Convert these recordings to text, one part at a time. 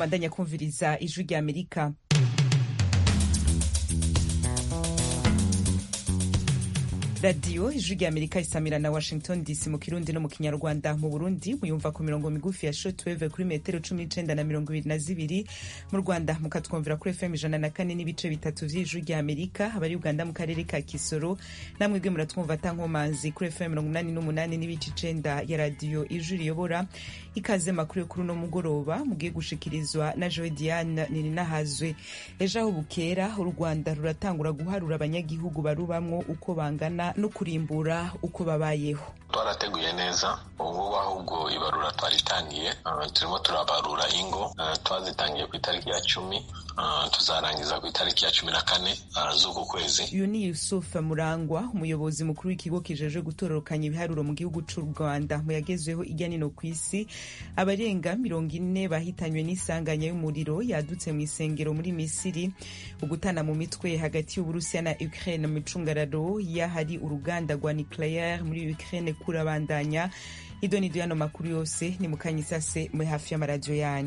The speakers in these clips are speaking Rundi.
mandanya kumviriza ijwi rya amerika radiyo ijwi rya amerika isamira na washington dc mu kirundi no mu kinyarwanda mu burundi muyumva ku mirongo migufi ya shotweve kuri metero cumi n'icenda na mirongo ibiri na zibiri mu rwanda mukatwumvira kuri fm ijana na kane n'ibice bitatu vy'ijwi rya amerika abari uganda mu karere ka kisoro namwebwe muratwumva tankomanzi kuri fm mirongo umunani n'umunani n'ibice icenda ya radiyo ijwi riyobora ikaze makuru yo kuri uno mugoroba mugiye gushikirizwa na joe diane nininahazwe ejo aho bukera u rwanda ruratangura guharura abanyagihugu barubamwo uko bangana no kurimbura uko babayeho twarateguye neza ubungubu ahubwo ibarura twaritangiye uh, turimo turabarura ingo uh, twazitangiye ku itariki ya cumi uh, tuzarangiza ku itariki ya cumi na kane z'uku kwezi uyu ni yusuf murangwa umuyobozi mukuru w'ikigo kijejwe gutororokanya ibiharuro mu gihugu c'u rwanda mu yagezweho irya nino ku isi abarenga mirongo ine bahitanywe n'isanganya y'umuriro yadutse mu isengero muri misiri ugutana mu mitwe hagati y'uburusiya na ukraine mu icungararo y'ahari uruganda rwa nucleaire muri ukraine kurabandanya ido nido yano makuru yose ni mukanyisase muri hafi y'amaradiyo yanyu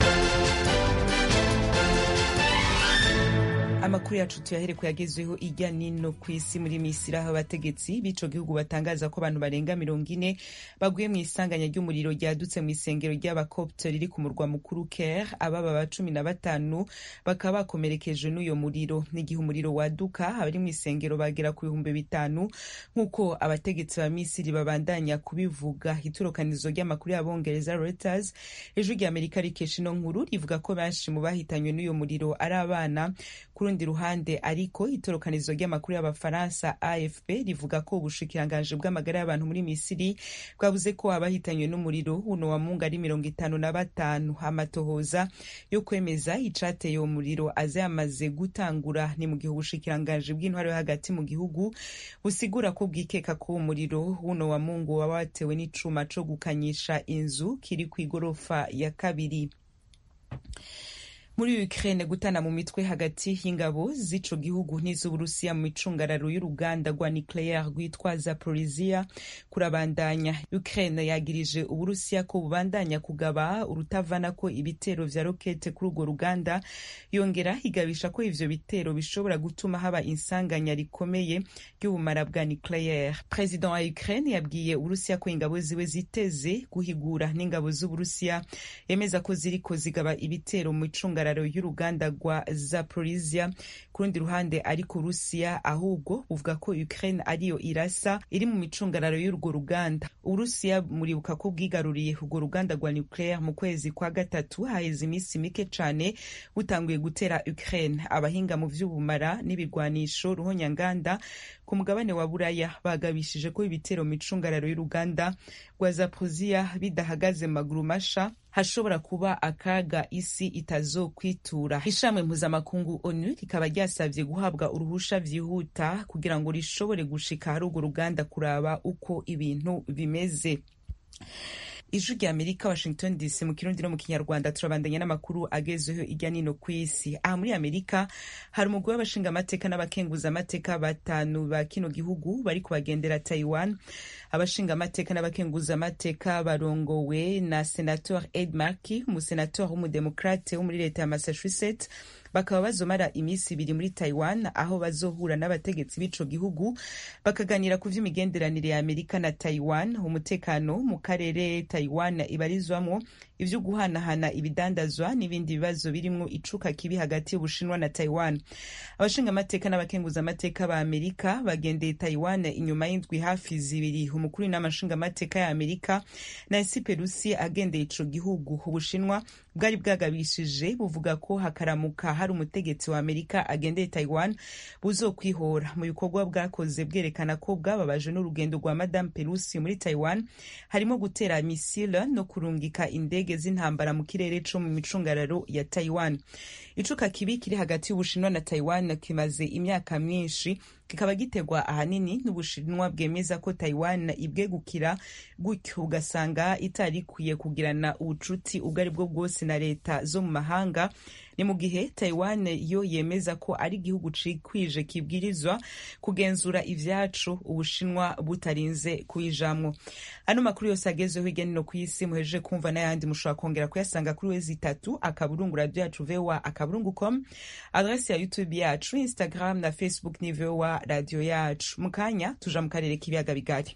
amakuru yacu tuyahereko yagezweho ijya nino ku isi muri misiri aho abategetsi b'ico gihugu batangaza ko abantu barenga mirongo ine baguye mu isanganya ry'umuriro ryadutse mu isengero ry'abakopte riri ku murwa mukuru ker ababa ba cumi na batanu bakaba bakomerekeje n'uyo muriro n'igihe umuriro waduka abari mu isengero bagera ku bihumbi bitanu nk'uko abategetsi ba misiri babandanya kubivuga iturukanizo ry'amakuru y'abongereza reuters ijwi rya amerika rikesha ino nkuru rivuga ko benshi mu bahitanywe n'uyo muriro ari abana ku rundi ruhande ariko itorokanizo ry'amakuru y'abafaransa afp rivuga ko ubushikiranganji bw'amagara y'abantu muri misiri bwavuze ko abahitanywe n'umuriro uno wa mungu ari mirongo itanu na batanu amatohoza yo kwemeza icateye uwo muriro aza yamaze gutangura ni mu gihe ubushikiranganji bw'intwaro yo hagati mu gihugu busigura ko bwikeka ko uwo muriro uno wa mungu waba watewe n'icuma co gukanyisha inzu kiri kw'igorofa ya kabiri muri Ukraine gutana mu mitwe hagati y'ingabo z'ico gihugu n'iz'Uburusiya mu micungararo y'uruganda rwa nucleaire rwitwa Zaporizhia kurabandanya. Ukraine yagirije Uburusiya ko bubandanya kugaba urutavanako ibitero vya rokete kuri urwo ruganda, yongera igabisha ko ivyo bitero bishobora gutuma haba insanganya rikomeye ry'ubumara bwa nucleaire. President wa Ukraine yabwiye Uburusiya ko ingabo ziwe ziteze guhigura n'ingabo z'Uburusiya, yemeza ko ziriko zigaba ibitero mu micungararo y'uruganda rwa Zaporizhia ku rundi ruhande ariko Urusiya ahubwo buvuga ko Ukraine ariyo irasa iri mu micungararo y'urwo ruganda Urusiya muribuka ko bwigaruriye urwo ruganda rwa nucleaire mu kwezi kwa gatatu haheze iminsi mike cane butanguye gutera Ukraine abahinga mu vy'ubumara n'ibirwanisho ruhonyanganda ku mugabane wa buraya bagabishije ko ibitero mu micungararo y'uruganda rwa Zaporizhia bidahagaze maguru masha hashobora kuba akaga isi itazokwitura ishami mpuzamakungu onu rikaba ryasavye guhabwa uruhusha vyihuta kugira ngo rishobore gushika hari urwo ruganda kuraba uko ibintu bimeze ijwi rya amerika washington dc mu kirundi no mu kinyarwanda turabandanya n'amakuru agezweho irya nino ku isi aha muri amerika hari umugwi w'abashingamateka n'abakenguzamateka batanu ba kino gihugu bari kubagendera taiwan abashingamateka n'abakenguzamateka barongowe na senator ed markey umusenator w'umudemokrate wo muri leta ya massachusetts bakaba bazomara iminsi ibiri muri taiwan aho bazohura n'abategetsi b'ico gihugu bakaganira ku vy'imigenderanire ya amerika na taiwan umutekano mu karere taiwan ibarizwamwo ivyo guhanahana ibidandazwa n'ibindi bibazo birimwo icuka kibi hagati y'ubushinwa na taiwan abashingamateka n'abakenguzamateka ba amerika bagendeye taiwan inyuma y'indwi hafi zibiri umukuru w'inamashingamateka ya amerika nancy pelosi agendeye ico gihugu ubushinwa bwari bwagabishije buvuga ko hakaramuka hari umutegetsi wa amerika agendeye taiwan buzokwihora mu bikorwa bwakoze bwerekana ko bwababaje n'urugendo rwa madame pelosi muri taiwan harimo gutera misile no kurungika indege z'intambara mu kirere co mu micungararo ya taiwan icuka kibi kiri hagati y'ubushinwa na taiwan kimaze imyaka myinshi kikaba gitegwa ahanini n'ubushinwa bwemeza ko taiwan ibwegukira gutyo ugasanga itari ikwiye kugirana ubucuti ubwo ari bwo bwose na leta zo mu mahanga ni mu gihe taiwan yo yemeza ko ari igihugu cikwije kibwirizwa kugenzura ivyacu ubushinwa butarinze kuyijamwo ano makuru yose agezweho hirya no ku isi muhejeje kumva n'ayandi mushobora kongera kuyasanga kuri wezi itatu akaburungu radio yacu voa akaburungu com adresi ya youtube yacu instagram na facebook ni voa radio yacu mu kanya tuja mu karere k'ibiyaga bigari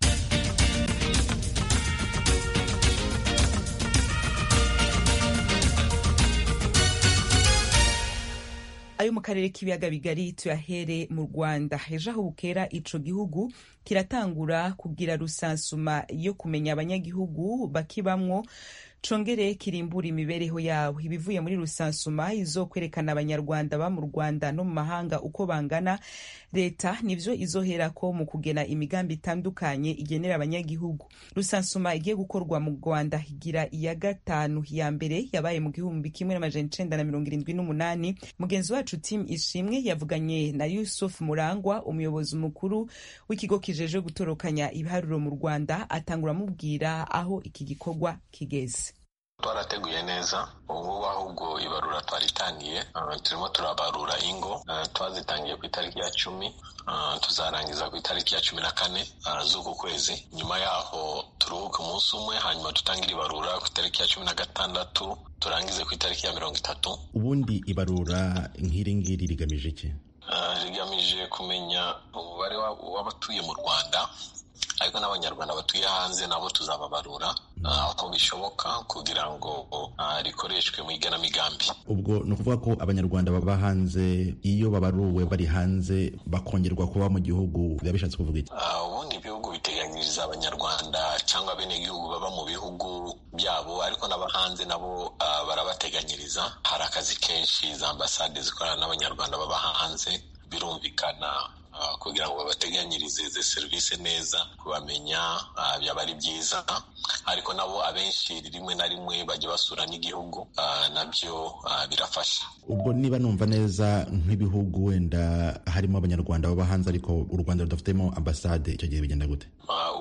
ayo mu karere k'ibiyaga bigari tuyahere mu rwanda ejo aho bukera ico gihugu kiratangura kugira rusansuma yo kumenya abanyagihugu bakibamwo congere kirimbura imibereho yabo ibivuye muri rusansuma izokwerekana abanyarwanda ba mu rwanda no mu mahanga uko bangana leta nivyo izoherako mu kugena imigambi itandukanye igenera abanyagihugu rusansuma igiye gukorwa mu rwanda igira iya gatanu ya mbere yabaye mu gihumbi kimwe n'amajana icenda na mirongo irindwi n'umunani mugenzi wacu tim ishimwe yavuganye na yusuf murangwa umuyobozi mukuru w'ikigo kijeje gutorokanya ibiharuro mu rwanda atangura amubwira aho iki gikorwa kigeze twarateguye neza ubu ahubwo ibarura twaritangiye turimo turabarura ingo twazitangiye ku itariki ya cumi tuzarangiza ku itariki ya cumi na kane z'uku kwezi nyuma yaho turuhuke umunsi umwe hanyuma tutangire ibarura ku itariki ya cumi na gatandatu turangize ku itariki ya mirongo itatu ubundi ibarura nk'iri ngiri rigamije iki rigamije kumenya umubare w'abatuye mu rwanda ariko n'abanyarwanda batuye hanze nabo tuzababarura uko bishoboka kugira ngo rikoreshwe mu igenamigambi ubwo ni ukuvuga ko abanyarwanda baba hanze iyo babaruwe bari hanze bakongerwa kuba mu gihugu biba bishatse kuvuga iki ubundi ibihugu biteganyiriza abanyarwanda cyangwa bene igihugu baba mu bihugu byabo ariko n'aba hanze nabo barabateganyiriza hari akazi kenshi za ambasade zikorana n'abanyarwanda baba hanze birumvikana kugira ngo babateganyirize izi serivisi neza kubamenya byaba ari byiza ariko nabo abenshi rimwe na rimwe bajya basura n'igihugu nabyo birafasha ubwo niba numva neza nk'ibihugu wenda harimo abanyarwanda baba hanze ariko u rwanda rudafitemo ambasade icyo gihe bigenda gute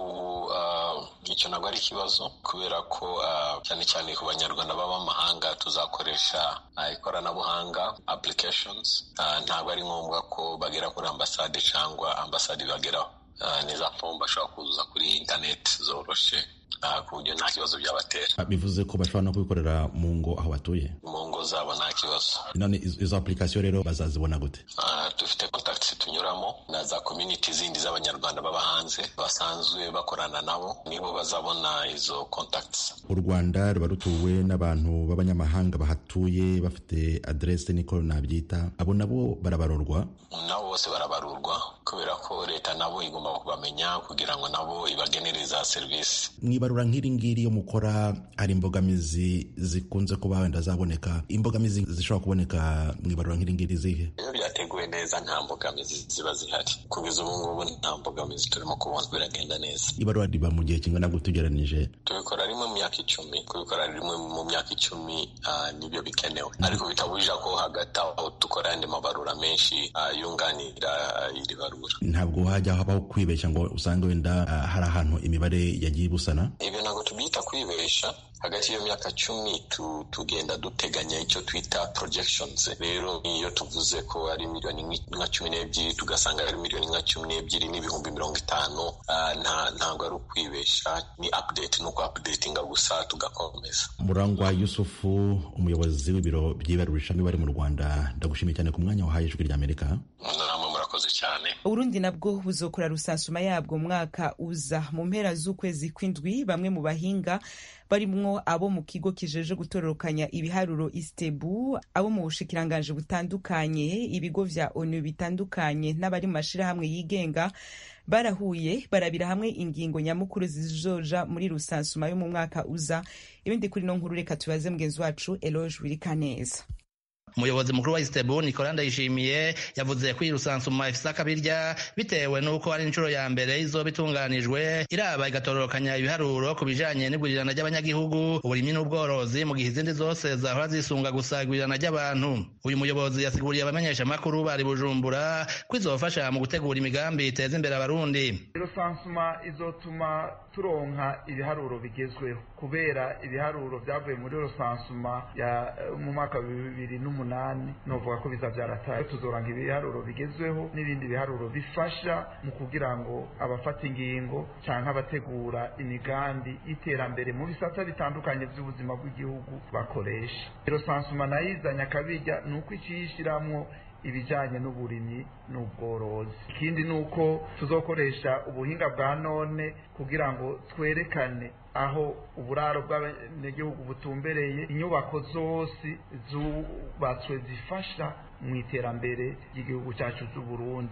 icyo ntabwo ari ikibazo kubera ko cyane cyane ku banyarwanda baba amahanga tuzakoresha ikoranabuhanga applications ntabwo ari ngombwa ko bagera kuri ambasade cyangwa ambasade ibageraho ni za fomu bashobora kuzuza kuri interineti zoroshe ku buryo nta kibazo byabatera bivuze ko bashobora no kubikorera mu ngo aho batuye mu ngo zabo nta kibazo none izo application rero bazazibona gute dufite contacts tunyuramo na za community zindi z'abanyarwanda baba hanze basanzwe bakorana nabo nibo bazabona izo contacts u rwanda ruba rutuwe n'abantu b'abanyamahanga bahatuye bafite adresse niko nabyita abo nabo barabarurwa nabo bose barabarurwa kubera ko leta nabo igomba kubamenya kugira ngo nabo ibagenere za serivisi mwibarura nk'iri ngiri iyo mukora hari imbogamizi zikunze kuba wenda zaboneka imbogamizi zishobora kuboneka mwibarura nk'iri ngiri zihe iyo byateguwe neza nta mbogamizi ziba zihari kugeza ubu ngubu nta mbogamizi turimo kubona biragenda neza ibarura riba mu gihe kingana gute ugereranije tubikora rimwe mu myaka icumi kubikora rimwe mu myaka icumi nibyo bikenewe ariko bitabujije ko hagati aho dukora andi mabarura menshi yunganira iri barura ntabwo hajya habaho kwibeshya ngo usange wenda hari ahantu imibare yagiye ibusana ibyo ntabwo tubyita kwibesha hagati y'iyo myaka cumi tugenda duteganya icyo twita projections rero iyo tuvuze ko ari miliyoni nka cumi n'ebyiri tugasanga ari miliyoni nka cumi n'ebyiri n'ibihumbi mirongo itanu ntabwo ari ukwibesha ni update ni uku updatinga gusa tugakomeza murangwa yusufu umuyobozi w'ibiro by'ibarurishamibare mu rwanda ndagushimiye cyane ku mwanya wahaye ijwi ry'amerika namwe murakoze cyane uburundi nabwo buzokora rusansuma yabwo umwaka uza mu mpera z'ukwezi kw'indwi bamwe mu bahinga barimwo abo mu kigo kijeje gutororokanya ibiharuro istebu abo mu bushikiranganji butandukanye ibigo vya onu bitandukanye n'abari mu mashirahamwe yigenga barahuye barabira hamwe ingingo nyamukuru zizoja muri rusansuma yo mu mwaka uza ibindi kuri no nkuru reka tubaze mugenzi wacu eloge wirikaneza umuyobozi mukuru wa istebu nicola ndayishimiye yavuze ko iyi rusansuma ifise akabirya bitewe n'uko ari inshuro ya mbere izoba itunganijwe iraba igatororokanya ibiharuro ku bijanye n'igurirana ry'abanyagihugu uburimyi n'ubworozi mu gihe izindi zose zahora zisunga gusa igurirana ry'abantu uyu muyobozi yasiguriye abamenyeshamakuru bari bujumbura ko izofasha mu gutegura imigambi iteza imbere abarundi rusansuma izotuma turonka ibiharuro bigezweho kubera ibiharuro byavuye muri rusansuma ya mu mwaka wa bibiri n'umunani novuga ko biza byarataye tuzoranga ibiharuro bigezweho n'ibindi biharuro bifasha mu kugira ngo abafata ingingo cyangwa abategura imigambi y'iterambere mu bisata bitandukanye by'ubuzima bw'igihugu bakoresha rusansuma nayo izanye akabirya ni uko ikiyishyiramo ibijyanye n'uburimyi n'ubworozi ikindi ni uko tuzokoresha ubuhinga bwa none kugira ngo twerekane aho uburaro bw'abanyagihugu butumbereye inyubako zose zubatswe zifasha mu iterambere ry'igihugu cyacu cy'uburundi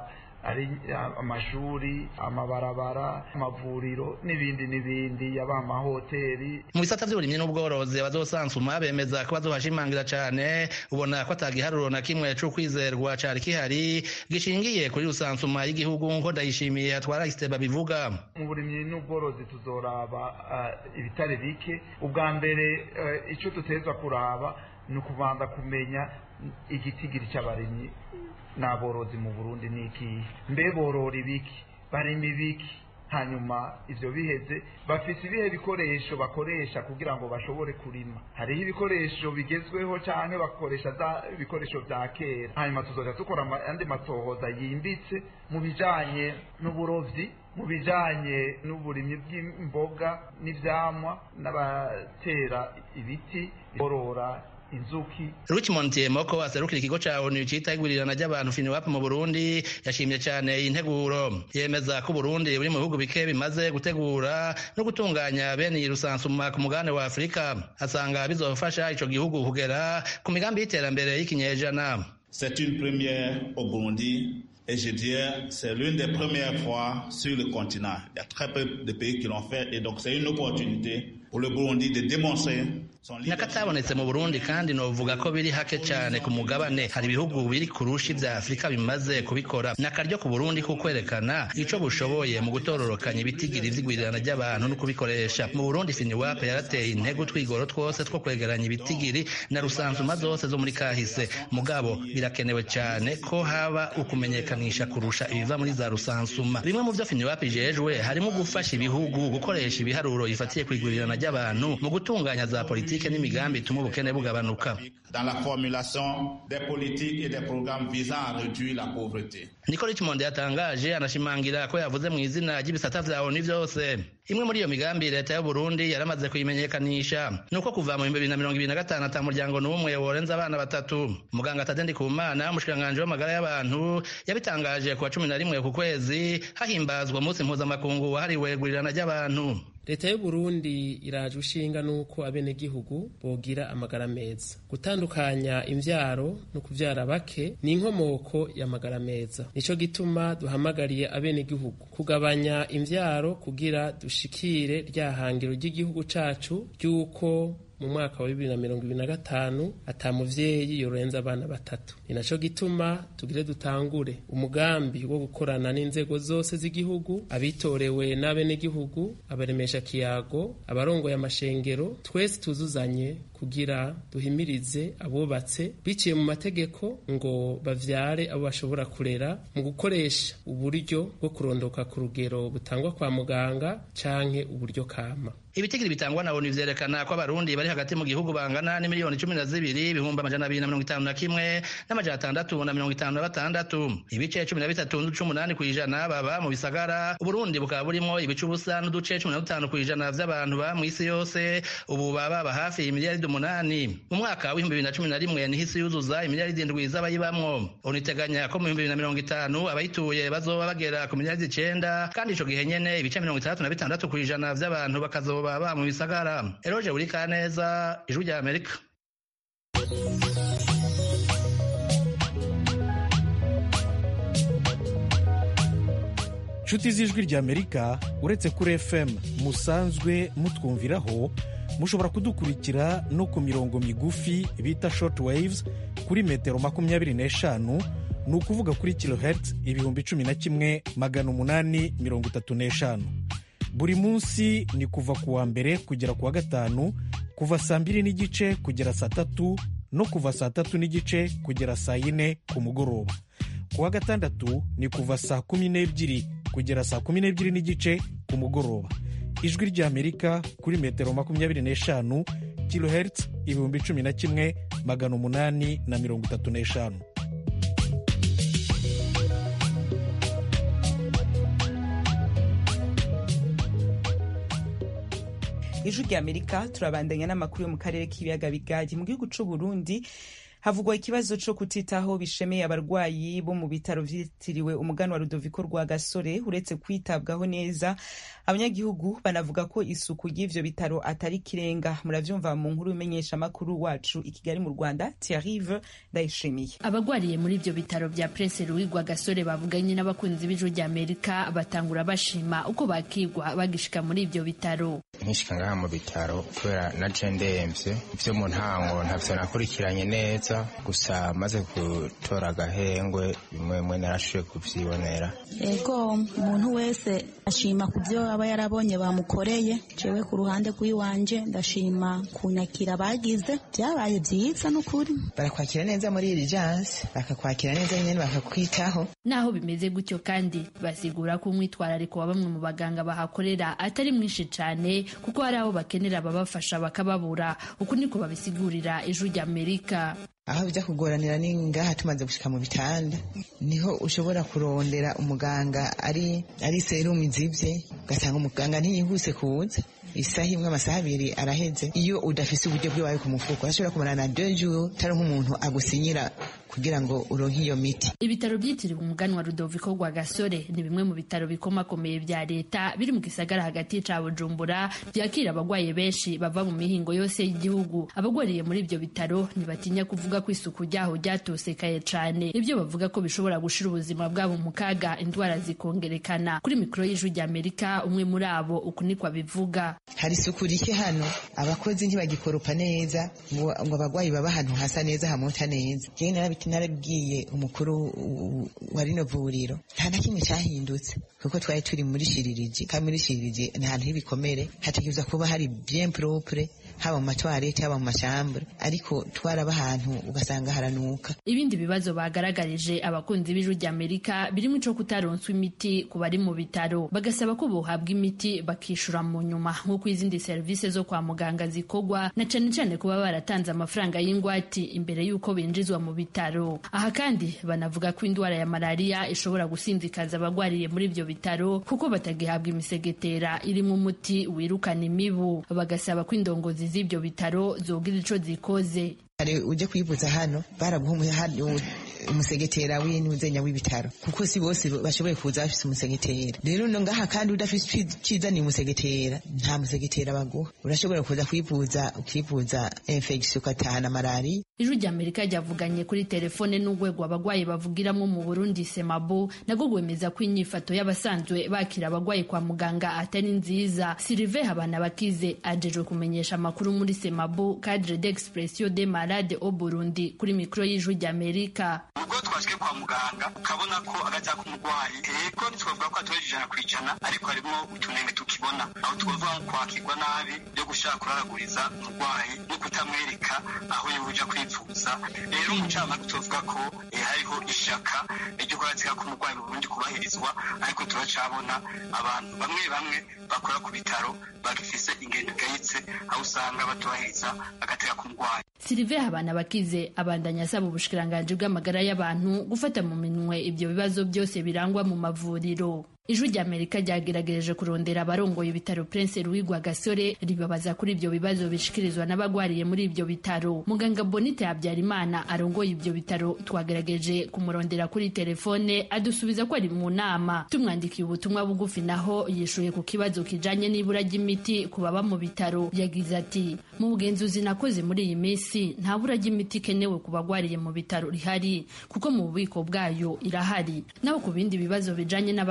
ari amashuri amabarabara amavuriro n'ibindi n'ibindi yaba amahoteli mu bisata by'uburimyi n'ubworozi abazosansuma bemeza ko bazohashimangira cyane ubona ko atagiharuro na kimwe c'ukwizerwa cari kihari gishingiye kuri rusansuma y'igihugu nko ndayishimiye atwara isiteba bivuga mu burimyi n'ubworozi tuzoraba uh, ibitare bike ubwa mbere uh, ico dutezwa kuraba ni ukubanza kumenya igitigiri cy'abarimyi n'aborozi mu burundi ni ikihe mbe borora ibiki barima ibiki hanyuma ivyo biheze bafise ibihe bikoresho bakoresha kugira ngo bashobore kurima hariho ibikoresho bigezweho canke bakoresha za ibikoresho vya kera hanyuma tuzoja dukora andi matohoza yimbitse mu bijanye n'uburovyi mu bijanye n'uburimyi bw'imboga n'ivyamwa n'abatera ibiti borora inzuki Richmond Tiemoko aserukira ikigo ca ONU cita igurirana ry'abantu FINWAP mu Burundi yashimye cyane iyi nteguro yemeza ko Burundi buri mu bihugu bike bimaze gutegura no gutunganya bene iyi rusansuma ku mugabane wa Afurika asanga bizofasha ico gihugu kugera ku migambi y'iterambere y'ikinyejana C'est une première au Burundi et je dirais c'est l'une des premières fois sur le continent. Il y a très peu de pays qui l'ont fait et donc c'est une opportunité pour le Burundi de démontrer nakatabonetse mu burundi kandi novuga ko biri hake cyane ku mugabane hari ibihugu biri kurusha ibya afurika bimaze kubikora ni akaryo ku burundi ko kwerekana ico bushoboye mu gutororokanya ibitigiri vy'igwirirana ry'abantu no kubikoresha mu burundi finiwape yarateye intego twigoro twose two kwegeranya ibitigiri na rusansuma zose zo muri kahise mugabo birakenewe cyane ko haba ukumenyekanisha kurusha ibiva muri za rusansuma bimwe mu vyo finiwape ijejwe harimo gufasha ibihugu gukoresha ibiharuro bifatiye kwigwirirana ry'abantu mu gutunganya za politiki politike n'imigambi ituma ubukene bugabanuka dans la formulation des politiques et des programmes visant à réduire la pauvreté niko richmond yatangaje anashimangira ko yavuze mu izina ry'ibisata vya onu vyose imwe muri iyo migambi leta y'uburundi yaramaze kuyimenyekanisha ni uko kuva mu bihumbi bibiri na mirongo ibiri na gatanu ata muryango n'umwe worenza abana batatu muganga tadendi kumana umushikiranganji w'amagara y'abantu yabitangaje ku wa cumi na rimwe ku kwezi hahimbazwa umunsi mpuzamakungu wahariwe gurirana ry'abantu leta y'uburundi iraje ushinga n'uko abenegihugu bogira amagara meza gutandukanya imvyaro no kuvyara bake ni inkomoko y'amagara meza nico gituma duhamagariye abenegihugu kugabanya imvyaro kugira dushikire rya hangiro ry'igihugu cacu ry'uko mu mwaka wa bibiri na mirongo ibiri na gatanu ata muvyeyi yorenza abana batatu ni naco gituma tugire dutangure umugambi wo gukorana n'inzego zose z'igihugu abitorewe n'abenegihugu abaremesha kiyago abarongoye amashengero twese tuzuzanye kugira duhimirize abubatse biciye mu mategeko ngo bavyare abo bashobora kurera mu gukoresha uburyo bwo kurondoka ku rugero butangwa kwa muganga canke uburyo kama ibitigiri bitangwa na onu vyerekana ko abarundi bari hagati mu gihugu bangana n'imiliyoni cumi na zibiri ibihumbi amajana abiri na mirongo itanu na kimwe n'amajana atandatu na mirongo itanu na batandatu ibice cumi na bitatu n'uduce umunani kw'ijana baba mu bisagara uburundi bukaba burimwo ibice ubusa n'uduce cumi na dutanu kw'ijana vy'abantu baba mw'isi yose ubu baba baba hafi imiliyaridi umunani mu mwaka w'ibihumbi bibiri na cumi na rimwe niho isi yuzuza imiliyaridi indwi z'abayibamwo onu iteganya ko mu bihumbi bibiri na mirongo itanu abayituye bazoba bagera ku miliyaridi icenda kandi ico gihe nyene ibice mirongo itandatu na bitandatu kw'ijana vy'abantu bakazoba baba mu bisagara eroje buri kaneza ijwi rya amerika nshuti z'ijwi rya amerika uretse kuri fm musanzwe mutwumviraho mushobora kudukurikira no ku mirongo migufi bita short waves kuri metero makumyabiri n'eshanu ni ukuvuga kuri kilohertz ibihumbi cumi na kimwe magana umunani mirongo itatu n'eshanu buri munsi ni kuva ku wa mbere kugera ku wa gatanu kuva saa mbiri n'igice kugera saa tatu no kuva saa tatu n'igice kugera saa yine ku mugoroba ku wa gatandatu ni kuva saa kumi n'ebyiri kugera saa kumi n'ebyiri n'igice ku mugoroba ijwi ry'amerika kuri metero makumyabiri n'eshanu kilohertz ibihumbi cumi na kimwe magana umunani na mirongo itatu n'eshanu ijwi ry'amerika turabandanya n'amakuru yo mu karere k'ibiyaga bigari mu gihugu c'u burundi havugwa ikibazo co kutitaho bishemeye abarwayi bo mu bitaro vyitiriwe umugani wa rudoviko rwa gasore uretse kwitabwaho neza abanyagihugu banavuga ko isuku ry'ivyo bitaro atari kirenga muravyumva mu nkuru imenyesha amakuru wacu i kigali mu rwanda tiarive ndayishimiye abagwariye muri ivyo bitaro vya prince louis rwa gasore bavuganye n'abakunzi b'ijuru rya amerika batangura bashima uko bakigwa bagishika muri ivyo bitaro nkishika ngaha mu bitaro kubera naje ndemvye ivyo mu ntango ntavyo nakurikiranye neza gusa maze gutora agahengwe bimwe bimwe narashoboye kuvyibonera ego umuntu wese ashima ku byo aba yarabonye bamukoreye jewe ku ruhande rw'iwanje ndashima kunyakira bagize byabaye byiza n'ukuri barakwakira neza muri iri jansi bakakwakira neza nyine bakakwitaho naho bimeze gutyo kandi basigura ko umwitwarariko wa bamwe mu baganga bahakorera atari mwinshi cyane kuko hari aho bakenera ababafasha bakababura uku niko babisigurira ijwi rya amerika aho bijya kugoranira ni ngaha tumaze gushika mu bitanda niho ushobora kurondera umuganga ari ari serumu izibye ugasanga umuganga ntiyihuse kuza isaha imwe amasaha abiri araheze iyo udafise uburyo bw'iwawe ku mufuko urashobora kumarana deux jours utari nk'umuntu agusinyira kugira ngo uronke iyo miti ibitaro byitiriwe umuganwa rudoviko rwa gasore ni bimwe mu bitaro bikomakomeye vya leta biri mu gisagara hagati ca bujumbura vyakira abagwaye benshi bava mu mihingo yose y'igihugu abagwariye muri ivyo bitaro ntibatinya kuvuga ko isuku ryaho ryatosekaye cane ivyo bavuga ko bishobora gushira ubuzima bwabo mu kaga indwara zikongerekana kuri mikoro y'ijwi rya amerika umwe muri abo uku niko abivuga hari isuku rike hano abakozi ntibagikoropa neza ngo abagwayi baba ahantu hasa neza hamota neza narabibwiye umukuru wa rino vuriro nta na kimwe cyahindutse kuko twari turi muri shiririji kandi muri shiririji ni ahantu h'ibikomere hategerezwa kuba hari bien propre haba mu matwarete haba mu mashambure ariko twaraba ahantu ugasanga haranuka ibindi bibazo bagaragarije abakunzi b'ijwi rya amerika birimo ico kutaronswa imiti ku bari mu bitaro bagasaba ko bohabwa imiti bakishura mu nyuma nk'uko izindi serivisi zo kwa muganga zikorwa na cane cane kuba baratanze amafaranga y'ingwati imbere y'uko binjizwa mu bitaro aha kandi banavuga ko indwara ya malariya ishobora gusinzikaza abagwariye muri ivyo bitaro kuko batagihabwa imisegetera irimo umuti wirukana imibu bagasaba ko indongozi z'ibyo bitaro zogira ico zikoze hari ujya kwivuza hano baraguha umusegetera w'inuzenya w'ibitaro kuko si bose bashoboye kuza bafise umusegetera rero no ngaha kandi udafise cizaniye umusegetera nta musegetera baguha urashobora kuza kwivuza ukivuza infection ugatahana malariya ijwi rya amerika ryavuganye kuri telefone n'urwego abagwayi bavugiramo mu burundi semabo nabwo rwemeza ko inyifato y'abasanzwe bakira abagwayi kwa muganga atari nziza silive habana bakize ajejwe kumenyesha amakuru muri semabo cadre d'expression de malade au burundi kuri mikoro y'ijwi rya amerika ubwo twashike kwa muganga ukabona ko agaca k'umurwayi ego ntitwavuga ko atoheje ijana ku ijana ariko harimo utunenge tukibona aho twavuga nko kwakirwa nabi byo gushaka kuraraguriza umurwayi no kutamwereka aho yobuja kwivuza rero umucamanza tuvuga ko hariho ishaka ryo kurazika k'umurwayi mu burundi kubahirizwa ariko turacabona abantu bamwe bamwe bakora ku bitaro bagifise ingendo igayitse aho usanga batubahiriza agateka k'umurwayi silive habana bakize abandanya asaba ubushikiranganji bw'amagara y'abantu gufata mu minwe ibyo bibazo byose birangwa mu mavuriro ijwi rya amerika ryageragereje kurondera abarongoye ibitaro prince louis gasore ribabaza kuri ibyo bibazo bishikirizwa n'abagwariye muri ibyo bitaro muganga bonite habyarimana arongoye ibyo bitaro twagerageje kumurondera kuri telefone adusubiza ko ari mu nama tumwandikiye ubutumwa bugufi naho yishuye ku kibazo kijanye n'ibura ry'imiti ku baba mu bitaro yagize ati mu bugenzuzi nakoze muri iyi minsi nta bura ry'imiti ikenewe ku bagwariye mu bitaro rihari kuko mu bubiko bwayo irahari naho ku bindi bibazo bijanye n'abaganga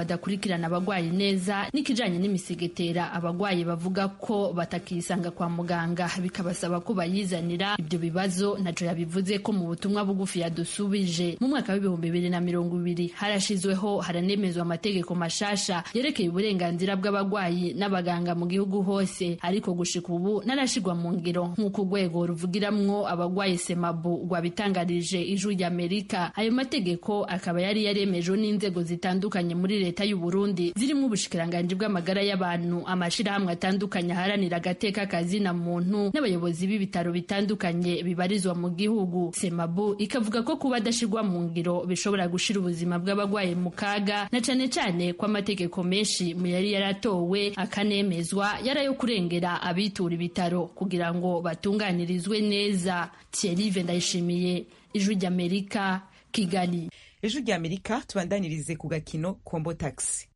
badakurikirana abagwayi neza n'ikijanye n'imisigetera abagwayi bavuga ko batakisanga kwa muganga bikabasaba ko bayizanira ibyo bibazo naco yabivuze ko mu butumwa bugufi yadusubije mu mwaka w'ibihumbi bibiri na mirongo ibiri harashizweho haranemezwa amategeko mashasha yerekeye uburenganzira bw'abagwayi n'abaganga mu gihugu hose ariko gushika ubu narashigwa mu ngiro nk'uko urwego ruvugiramwo abagwayi semabu rwabitangarije ijwi ry'amerika ayo mategeko akaba yari yaremejwe n'inzego zitandukanye muri leta y'u Burundi zirimo ubushikiranganji bw'amagara y'abantu amashirahamwe atandukanye aharanira agateka kazina muntu n'abayobozi b'ibitaro bitandukanye bibarizwa mu gihugu semabu ikavuga ko kuba adashirwa mu ngiro bishobora gushira ubuzima bw'abagwayi mu kaga na cane cane ko amategeko menshi mu yari yaratowe akanemezwa yarayo kurengera abitura ibitaro kugira ngo batunganirizwe neza Thierry Ndayishimiye ijwi ry'Amerika Kigali ejo ry'amerika tubandanirize ku gakino kombo taxi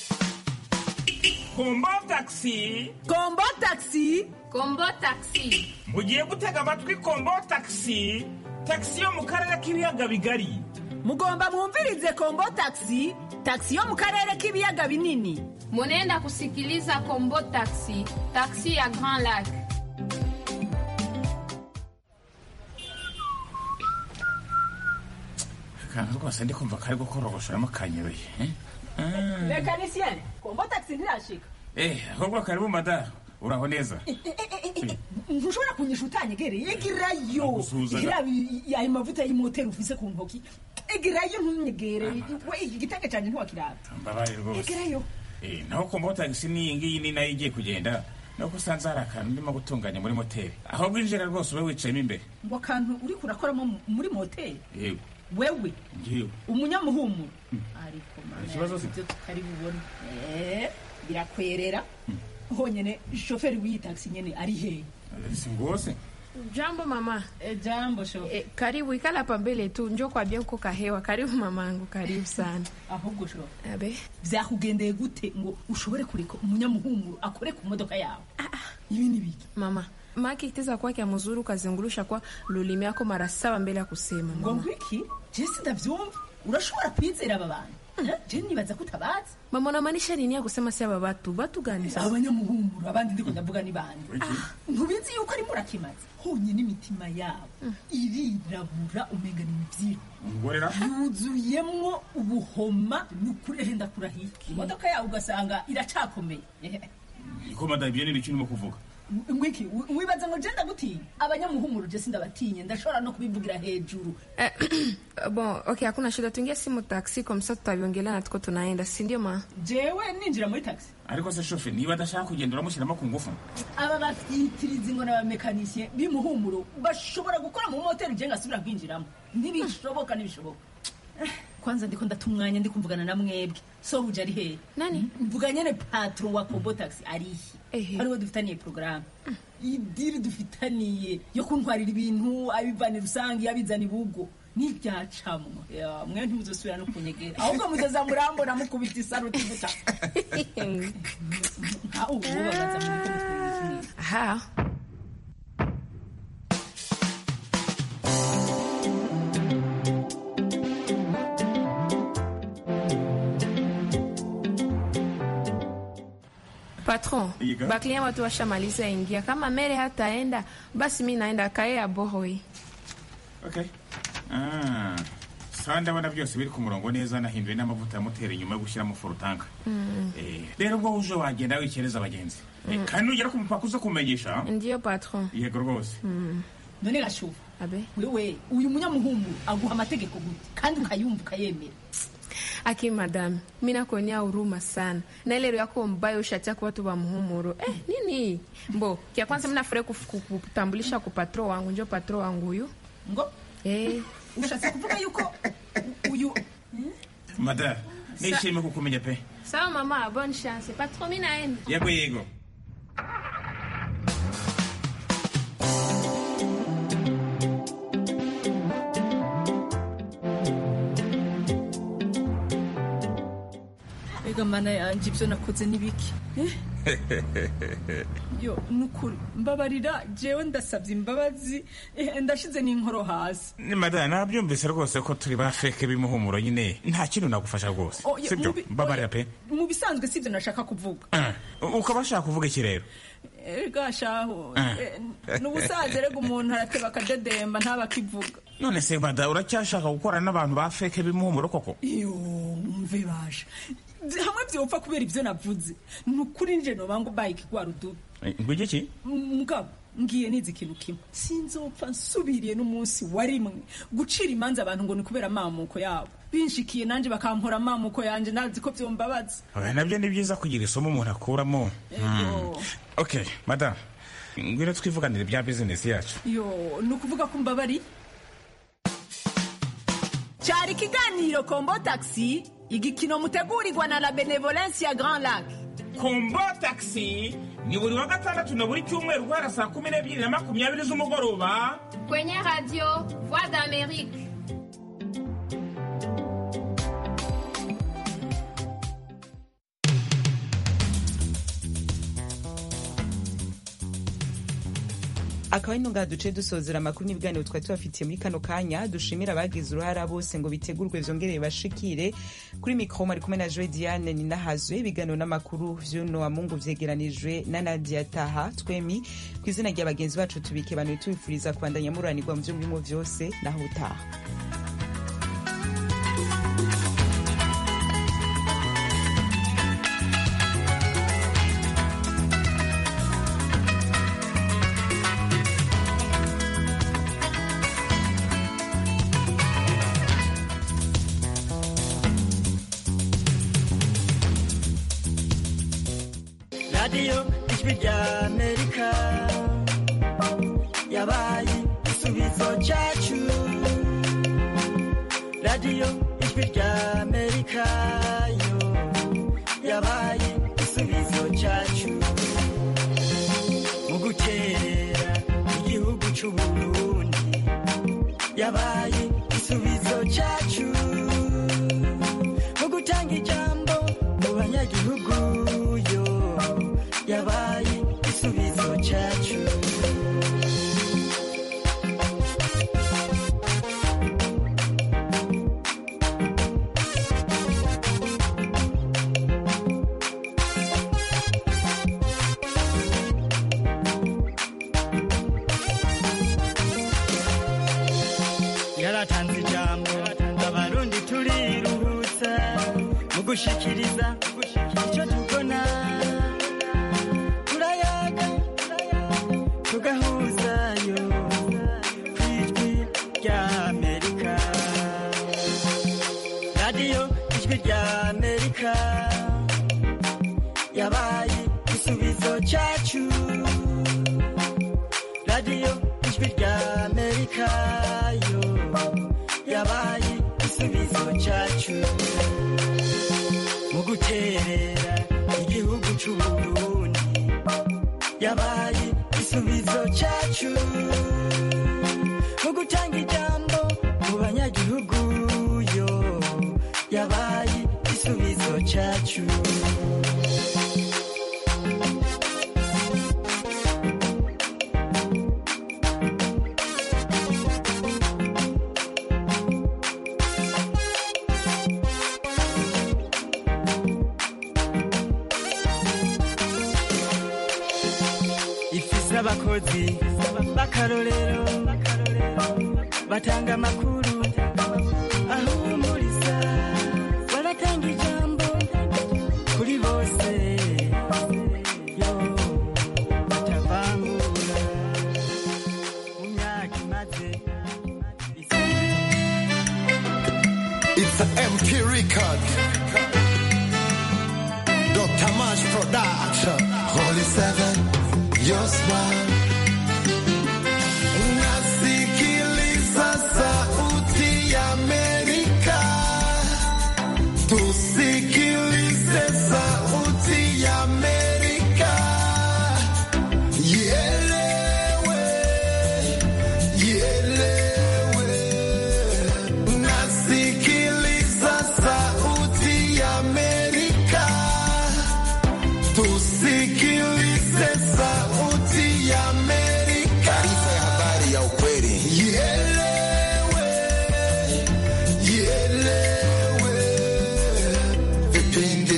kombo taxi kombo taxi kombo taxi mugiye gutega amatwi kombo taxi taxi yo mu karere k'ibiyaga bigari mugomba mwumvirize kombo taxi taxi yo mu karere k'ibiyaga binini munenda kusikiliza kombo taxi taxi ya grand lac akantu rwose ndi kumva kari gukorogoshoramo kanyobeye mekanisiyene kombo taxi ntirashika eh ahubwo karibu madara uraho neza ntushobora kunyisha utanyegereye egerayo ayo mavuta y'imoteri ufise ku ntoki egerayo ntunyegere we igitenge cyanjye ntiwakirata mbabaye rwose egerayo eh naho kombo taxi n'iyi ngiyi ni nayo igiye kugenda nuko usanze hari akantu ndimo gutunganya muri moteri aho bwinjira rwose ube wicayemo imbere ngo akantu uri kurakoramo muri moteri yego wewe ngiwe umunyamuhumuro ariko ikibazo si ibyo tutari bubone birakwerera honyine shoferi w'iyi taxi nyene ari hehe si ngose jambo mama e, jambo shofe e, karibu ikala hapa mbele tu njo kwa bien kuka hewa karibu mamangu karibu sana ahubwo shofe abe vyakugendeye gute ngo ushobore kureka umunyamuhumuro akore ku modoka yawe ibi ni biki mama maki iteza kwake mzuri ukazungurusha kwa lulimi yako mara saba mbele ya kusema ngo ngwiki jesi ndavyumva urashobora kwizera aba bantu je nibaza ko utabazi mama unamaanisha nini ya kusema si aba batu batu gani sasa abanyamuhumuro abandi ndiko ndavuga ni bande ntubizi yuko ari murakimaze honyine imitima yabo irirabura umenga ni imivyiro ngorera yuzuyemwo ubuhoma nukuri henda kurahiye imodoka yawe ugasanga iracakomeye ko madara ibyo ni ibiki urimo kuvuga ngwiki wibaza ngo je ndagutinya abanyamuhumuro je sindabatinye ndashobora no kubivugira hejuru eh, bon okay hakuna shida tuingie simu taxi kwa msa tutaviongelea na tuko tunaenda si ndio ma jewe ninjira muri taxi ariko se shofe niba adashaka kugenda uramushyiramo ku ngufu aba bafitiriza ngo n'abamekanisye b'imuhumuro bashobora gukora mu moteri je ngasubira kwinjiramo ntibishoboka ntibishoboka kwanza ndiko ndata umwanya ndi kumvugana na mwebwe so uje ari hehe nani mvuga nyene patron wa kombo taxi arihe Ehe. ariwe dufitaniye porogaramu idiri dufitaniye yo kuntwarira ibintu abivana rusange abizana ibugo n'ibyacamwa Ya, mwe ntimuzosubira no kunyegera ahubwo muzoza murambona mukubita isaruti guta nka ubu babaza muri ko mutwereka kimwe aha patron Iga. baklia watu washamaliza ingia kama mere hataenda basi mi naenda kae ya bohoi okay ah sawa ndabona byose biri ku murongo neza nahinduye n'amavuta ya moteri nyuma yo gushyiramo forutanka Eh, rero ubwo uje wagenda wikereza abagenzi Eh, kandi nugera ku mupaka uza kumenyesha ndiyo patron yego rwose none gashufa abe wewe uyu munyamuhungu aguha amategeko gute kandi ukayumva ukayemera aki madame mi nakuonea huruma sana na ile roho yako mbaya ushatia watu wa muhumuro eh, nini mbo kia kwanza minafurahi kutambulisha ku patro wangu njo patro wangu huyu ngo eh. ushatse kuvuga yuko uyu madara nishimiye kukumenya pe sawa mama bonne chance patro mi naenda yego yego ega mana yanje ibyo nakoze ni biki Eh? yo nukuri mbabarira jewe ndasabye imbabazi eh, ndashize n'inkoro hasi ni madame nabyumvise rwose ko turi ba feke b'imuhumuro nyine nta kintu nagufasha rwose Oh, ye- sibyo mubi- mbabarira pe mu bisanzwe si ibyo nashaka kuvuga Ah, ukaba ushaka kuvuga iki rero ega shaho Ah. eh, n'ubusaza rega umuntu arateba akadedemba ntaba akivuga none se mada uracyashaka gukorana n'abantu ba feke b'imuhumuro koko iyo mve basha hamwe byopfa kubera ibyo navuze ni ukuri nje noba ngo bayike rwa rudubi ngwiki iki mugabo ngiye nizi ikintu kimwe sinzopfa nsubiriye n'umunsi wa rimwe gucira imanza abantu ngo ni kubera amamuko yabo binshikiye nanjye bakampora amamuko yanjye nazi ko byombabaza oya nabyo ni byiza kugira isomo umuntu akuramo Hmm. ok madame ngwino twivuganire ibya bizinesi yacu yo ni ukuvuga ko mbabari cyari ikiganiro kombo taxi igikino mutegurirwa na la benevolence ya grand lac kombo taxi ni buri wa gatandatu na buri cyumweru guhera saa kumi n'ebyiri na makumyabiri z'umugoroba kwenye radio voix d'amerique akaba ari ntunga duce dusozera amakuru n'ibiganiro twari tubafitiye muri kano kanya dushimira abagize uruhara bose ngo bitegurwe vyongereye bashikire kuri mikro mari kumwe na joe diane ninahazwe ibiganiro n'amakuru vy'uno wa mungu vyegeranijwe na nadia taha twemi ku izina rya bagenzi bacu tubike bantu tubifuriza kubandanya muranirwa mu vyo murimo vyose naho utaha radiyo ijwi rya amerika yabaye igisubizo cyacu radiyo ijwi rya amerika yo yabaye igisubizo cyacu mu gukerera igihugu cy'u burundi yabaye igisubizo cyacu mu gutanga ijambo mu banyagihugu yo yabaye igisubizo cyacu yaratanze ijambo abarundi turiruhutsa mu gushikiriza icyo tubona turayaga tugahuzayo ku ijwi rya amerika radiyo ijwi rya amerika yabaye igisubizo cyacu radiyo ijwi rya amerika yo yabaye igisubizo cyacu mu guterera igihugu cy'u burundi yabaye igisubizo cyacu mu gutanga ijambo mu banyagihugu yo yabaye igisubizo cyacu ifise abakozi b'akarorero batanga amakuru ahumuriza baratanga ijambo kuri bose yo batavangura mu myaka imaze It's an MP record. Dr. Mash Production. Holy Seven, your smile. Nasikiliza sauti ya Amerika. Tusikilize sauti ya Amerika. Ielewe, ielewe. Nasikiliza sauti ya Amerika.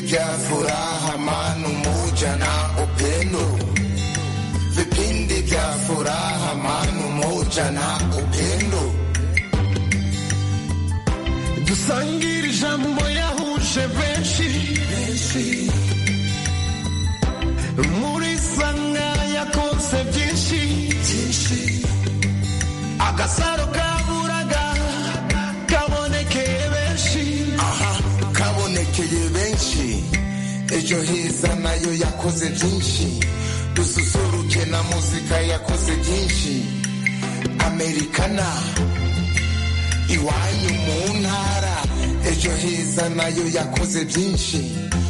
vya furaha manu moja na upendo vipindi vya furaha manu moja na upendo dusangire ijambo yahuje benshi muri sanga yakoze byinshi agasaro kaburaga kabonekeye benshi aha kabonekeye benshi ejo heza nayo yakoze byinshi dususuruke na muzika yakoze byinshi amerikana iwanyu mu ntara ejo heza nayo yakoze byinshi